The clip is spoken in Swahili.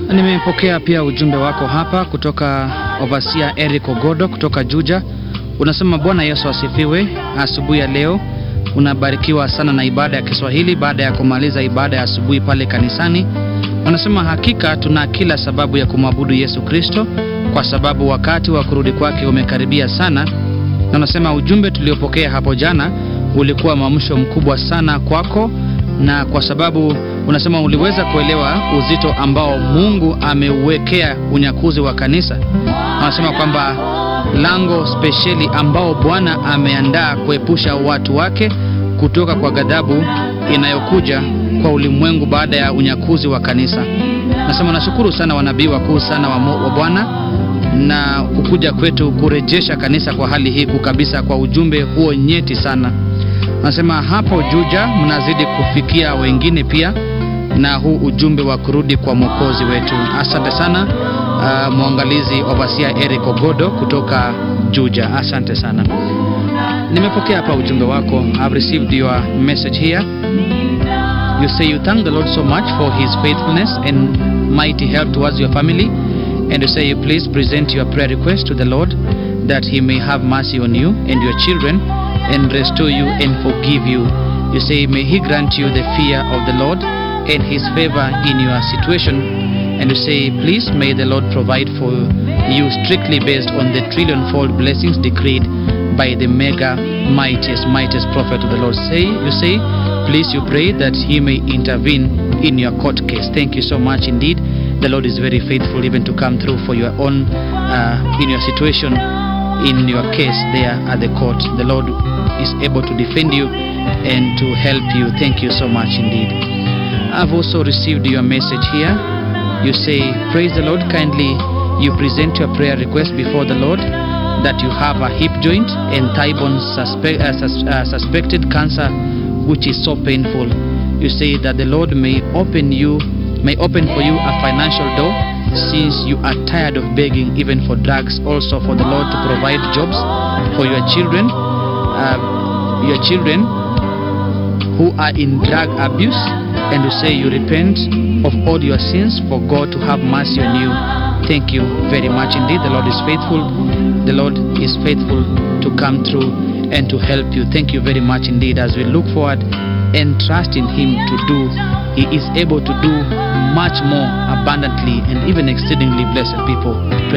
Nimepokea pia ujumbe wako hapa kutoka Ovasia Eric Ogodo kutoka Juja. Unasema Bwana Yesu asifiwe. Asubuhi ya leo unabarikiwa sana na ibada ya Kiswahili baada ya kumaliza ibada ya asubuhi pale kanisani. Unasema hakika tuna kila sababu ya kumwabudu Yesu Kristo kwa sababu wakati wa kurudi kwake umekaribia sana, na unasema ujumbe tuliopokea hapo jana ulikuwa mwamsho mkubwa sana kwako, na kwa sababu unasema uliweza kuelewa uzito ambao Mungu ameuwekea unyakuzi wa kanisa. Anasema kwamba lango spesheli ambao Bwana ameandaa kuepusha watu wake kutoka kwa ghadhabu inayokuja kwa ulimwengu baada ya unyakuzi wa kanisa. Nasema nashukuru sana wanabii wakuu sana wa, wa Bwana na kukuja kwetu kurejesha kanisa kwa hali hii kabisa, kwa ujumbe huo nyeti sana. Nasema hapo Juja mnazidi kufikia wengine pia na huu ujumbe wa kurudi kwa mwokozi wetu. Asante sana uh, mwangalizi Ovasia Eric Ogodo kutoka Juja, asante sana. Nimepokea hapa ujumbe wako. I've received your message here. You say you thank the Lord so much for his faithfulness and mighty help towards your family and you say you please present your prayer request to the Lord that he may have mercy on you and your children and restore you and forgive you. You say may he grant you the fear of the Lord and his favor in your situation and you say please may the Lord provide for you strictly based on the trillion-fold blessings decreed by the mega mightiest mightiest prophet of the Lord. Say you say please you pray that he may intervene in your court case. Thank you so much indeed. The Lord is very faithful even to come through for your own uh, in your situation in your case there at the court. The Lord is able to defend you and to help you. Thank you so much indeed. I've also received your message here. You say, Praise the Lord, kindly you present your prayer request before the Lord that you have a hip joint and thigh bone suspe- uh, sus- uh, suspected cancer which is so painful. You say that the Lord may open you may open for you a financial door since you are tired of begging even for drugs also for the Lord to provide jobs for your children uh, your children who are in drug abuse and you say you repent of all your sins for God to have mercy on you. Thank you very much indeed. The Lord is faithful. The Lord is faithful to come through and to help you. Thank you very much indeed as we look forward and trust in Him to do. He is able to do much more abundantly and even exceedingly blessed people.